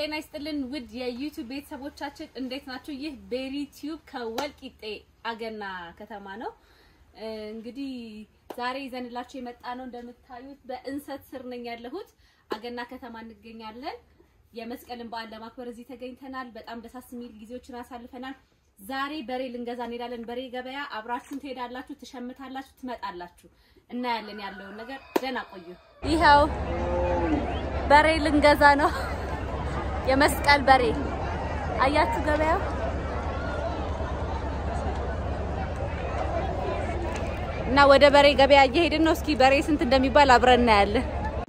ጤና ይስጥልን ውድ የዩቲዩብ ቤተሰቦቻችን እንዴት ናችሁ? ይህ ቤሪ ቲዩብ ከወልቂጤ አገና ከተማ ነው። እንግዲህ ዛሬ ይዘንላችሁ የመጣ ነው እንደምታዩት በእንሰት ስር ነኝ ያለሁት አገና ከተማ እንገኛለን። የመስቀልን በዓል ለማክበር እዚህ ተገኝተናል። በጣም ደሳስ የሚል ጊዜዎችን አሳልፈናል። ዛሬ በሬ ልንገዛ እንሄዳለን። በሬ ገበያ አብራችሁን ትሄዳላችሁ፣ ትሸምታላችሁ፣ ትመጣላችሁ። እናያለን ያለውን ነገር። ደህና ቆዩ። ይኸው በሬ ልንገዛ ነው። የመስቀል በሬ አያችሁ ገበያው እና ወደ በሬ ገበያ እየሄድን ነው። እስኪ በሬ ስንት እንደሚባል አብረን እናያለን።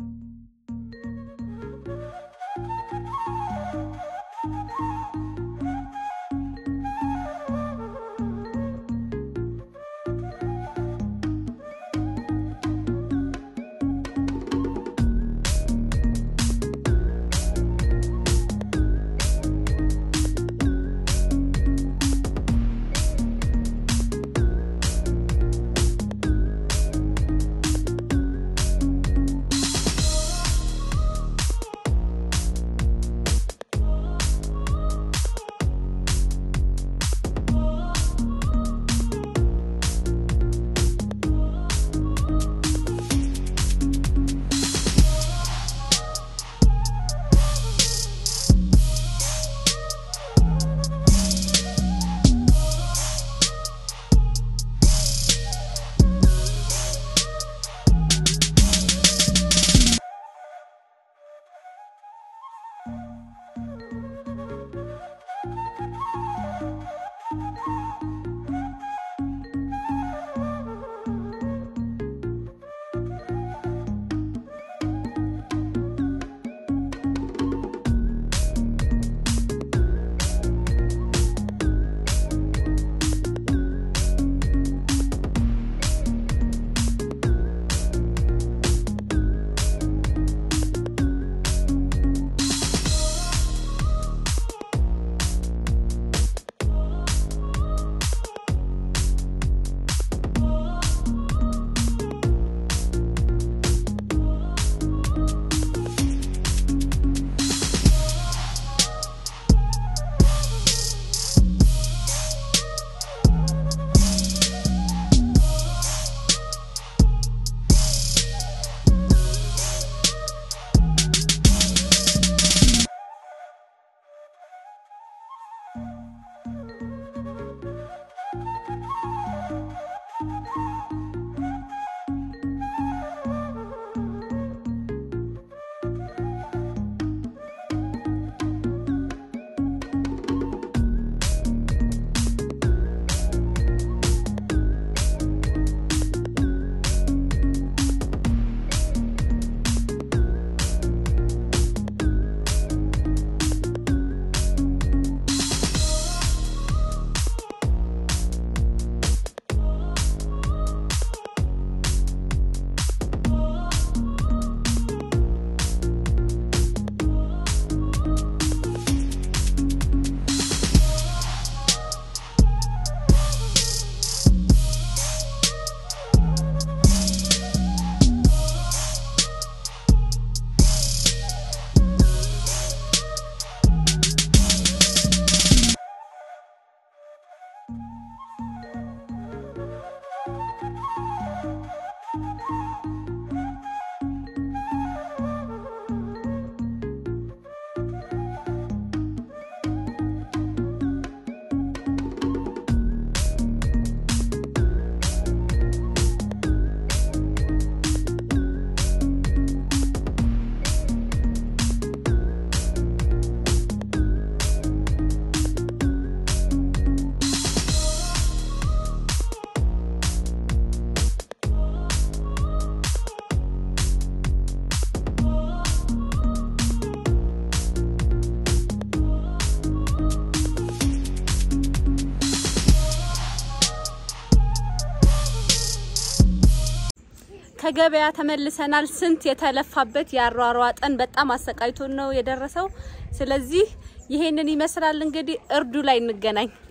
ከገበያ ተመልሰናል። ስንት የተለፋበት ያሯሯጠን በጣም አሰቃይቶን ነው የደረሰው። ስለዚህ ይሄንን ይመስላል እንግዲህ እርዱ ላይ እንገናኝ።